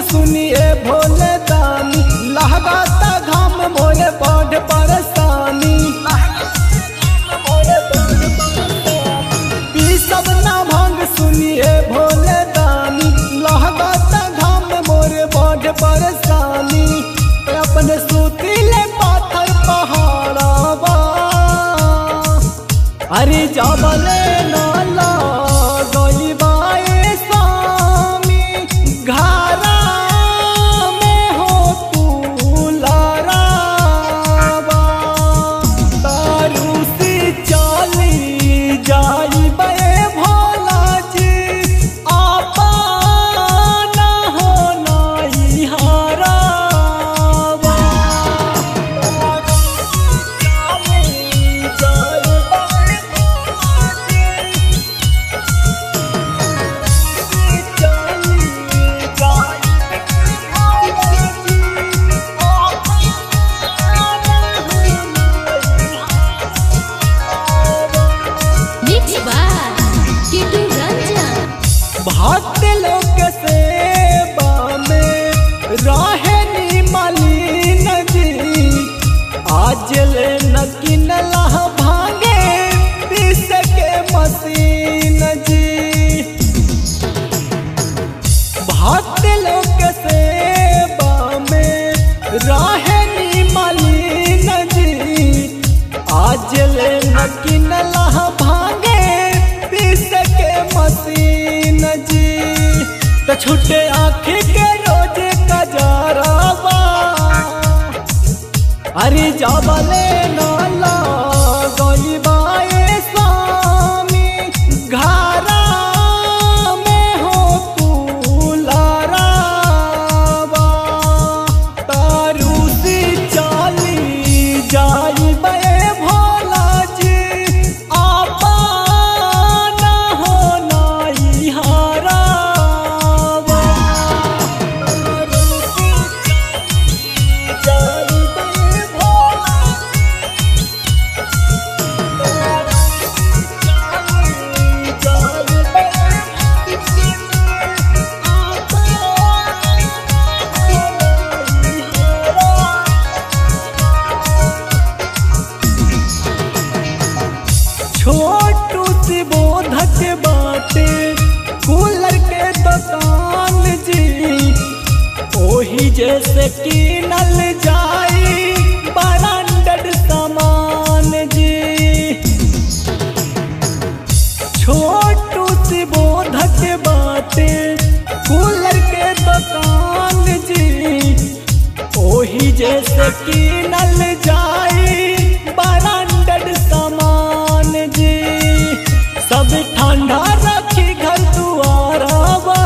सुनिए भोले दानी लहगाता घाम मोरे बड़ परेशानी पी सब ना भांग सुनिए भोले दानी लहगाता घाम मोरे बड़ परेशानी अपने सुतीले पाथर पहाड़ावा अरे जबले नाला गईबाए स्वामी घरा में हो तू लरावा तारू से चली जाइबे भोला जी आपा ना हो नाई हरावा Mix by Kitu Ranjan. भक्त लोक सेवा में रहे नी मलिन जी आज ले न किनला भांगे पीस के मशीन जी भक्त लोक सेवा में रहे नी मलिन जी आज ले न किनला भांगे पीस के मशीन जी तो छुटे आँखी के रोज कजरावा अरे जाबले नाला गईबाए स्वामी घरा में हो तू लरावा तारू से चली जाइबे भोला जी आपा ना हो नाई हरावा तारू से जाइबे भोला छोटू सी बोधक बाटे कूलर के दुकान जी ओही जैसे कीनल जाई ब्रांडेड सामान जी छोटू सी बोधक बाटे कूलर के दुकान जी ओही जैसे कीनल जाई ब्रांडेड सामान जी सब ठंडा रखी घर दुआरावा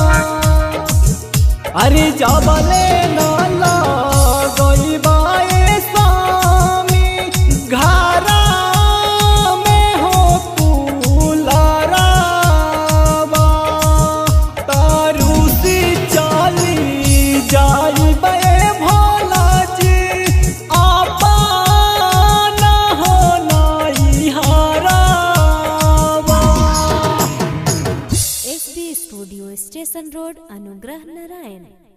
अरे जाबले नाला गईबाए स्वामी घरा में हो तू लरावा तारू से चली जाइबे भोला जी आपा ना हो नाई हरावा SB Studio Station Road, Anugrah Narayan.